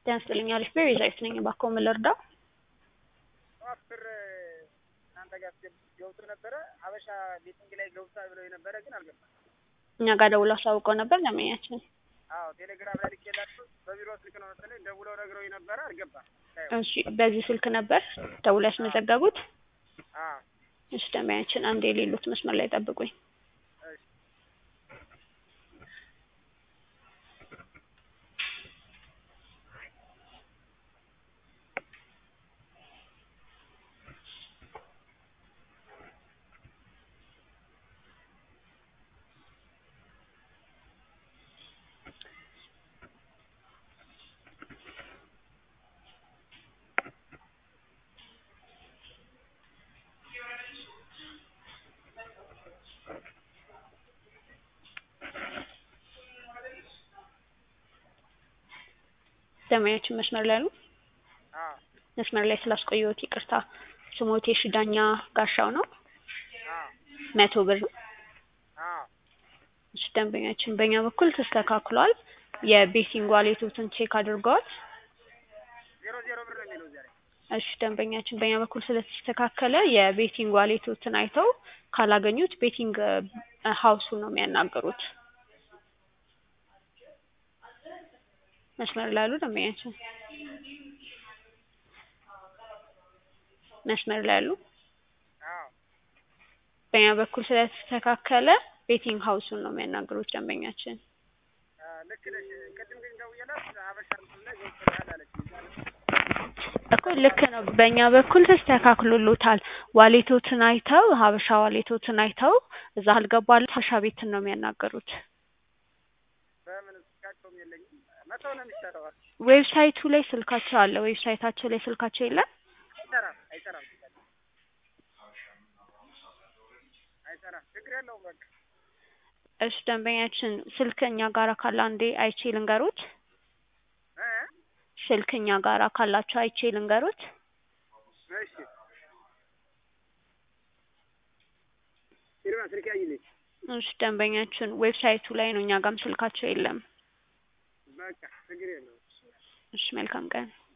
ጤና ይስጥልኝ አሪፍ ቤ ቤዛዊት ነኝ እባክዎ ምን ልርዳው ጠዋት ብር እናንተ ጋር ገብቶ ነበረ ሀበሻ ቤቲንግ ላይ ገብቷል ብለው የነበረ ግን አልገባም እኛ ጋር ደውለው አሳውቀው ነበር ደንበኛችን አዎ ቴሌግራም ላይ ልኬላችሁ በቢሮ ስልክ ነው መሰለኝ ደውለው ነግረውኝ ነበረ አልገባም እሺ በዚህ ስልክ ነበር ደውለው ያስመዘገቡት አዎ እሺ ደንበኛችን አንድ የሌሉት መስመር ላይ ጠብቁኝ እሺ ደንበኛችን መስመር ላይ አሉ አዎ መስመር ላይ ስላስቆየሁት ይቅርታ ስሞቴ ሽዳኛ ጋሻው ነው አዎ መቶ ብር አዎ እሺ ደንበኛችን በእኛ በኩል ተስተካክሏል የቤቲንግ ዋሌቶትን ቼክ አድርገዋል ዜሮ ዜሮ ብር ነው የሚለው ዛሬ እሺ ደንበኛችን በእኛ በኩል ስለተስተካከለ የቤቲንግ ዋሌቶትን አይተው ካላገኙት ቤቲንግ ሀውሱን ነው የሚያናግሩት መስመር ላይ አሉ ደንበኛችን መስመር ላይ አሉ አዎ በእኛ በኩል ስለተስተካከለ ቤቲንግ ሀውሱን ነው የሚያናግሩት ደንበኛችን ልክ ነሽ ቅድም ግን ደውዬላት ሀበሻ እንትን ላይ ገብቶልሃል አለችኝ እኮ ልክ ነው በእኛ በኩል ተስተካክሎሎታል ዋሌቶትን አይተው ሀበሻ ዋሌቶትን አይተው እዛ አልገባሉ ሀበሻ ቤትን ነው የሚያናገሩት በምን ስልካቸውም የለኝም መተው ነው የሚሻለው ዌብሳይቱ ላይ ስልካቸው አለ ዌብሳይታቸው ላይ ስልካቸው የለም አይሰራም አይሰራም አይሰራም ችግር የለውም በቃ እሺ ደንበኛችን ስልክ እኛ ጋር ካለ አንዴ አይቼ ልንገሩት እ ስልክ እኛ ጋር ካላቸው አይቼ ልንገሩት እሺ ይርማ ስልክ ያይልኝ እሺ ደንበኛችን ዌብሳይቱ ላይ ነው እኛ ጋርም ስልካቸው የለም በቃ ችግር የለውም እሺ መልካም ቀን